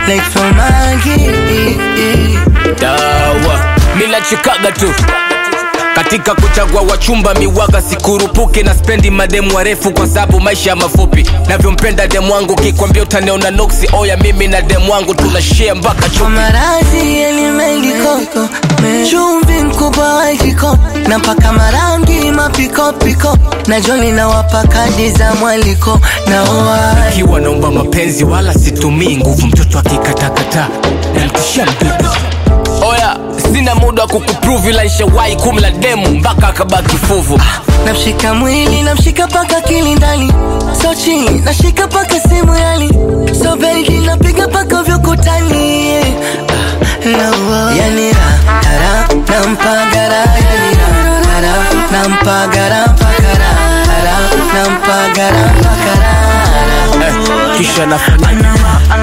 like from Maggie. dawa minachikaga tu katika kuchagua wachumba miwaga sikurupuki na spendi mademu warefu kwa sababu maisha ya mafupi navyompenda demu wangu kikwambia utaniona noksi oya mimi na demu wangu tunashare mpaka Kwa chupi maradhi yalimeliko chumvi mkubwa wa kiko na mpaka marangi mapikopiko na joli na wapa kadi za mwaliko na oa kiwa naomba mapenzi wala situmii nguvu mtoto akikatakata namtishia mdudu oya sina muda wa kukuprove ila nishawahi kumla demu mpaka akabaki fuvu namshika mwili namshika paka kilindani so chini nashika paka simu yali so bedi napiga paka vyokutani yani ra ra nampagara yani ra ra nampagara mpakara ra nampagara mpakara eh, kisha nafanya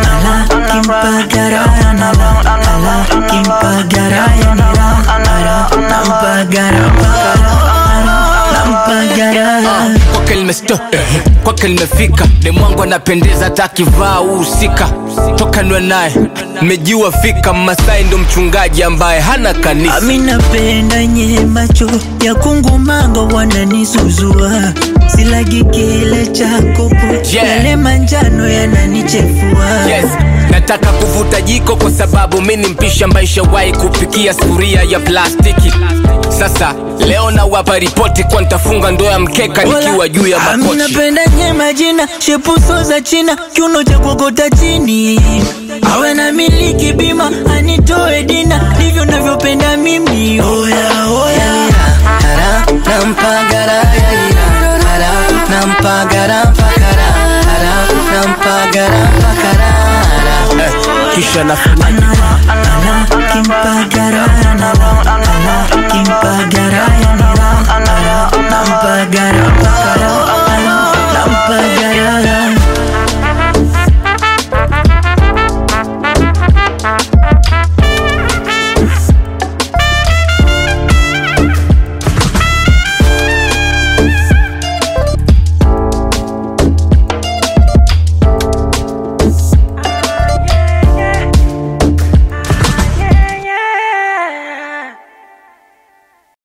kwake limesto kwake limefika demwangu anapendeza hata akivaa uhusika toka nwe naye mmejiwa fika mmasai ndo mchungaji ambaye hana kanisa Ami napenda nye macho ya kungumanga wananizuzua silagi kile chako Yeah. yale manjano yananichefua yes nataka kuvuta jiko kwa sababu mi ni mpishi ambaye ishawahi kupikia sufuria ya plastiki sasa leo nawapa ripoti kwa nitafunga ndoa ya mkeka nikiwa juu ya Ami makochi napenda nye majina shepuso za china kiuno cha kuokota chini awe na miliki bima anitoe dina ndivyo navyopenda mimi oya oya ra nampagara yani ra ra nampagara mpakara ra nampagara mpakara eh, kisha nafanya kimpagara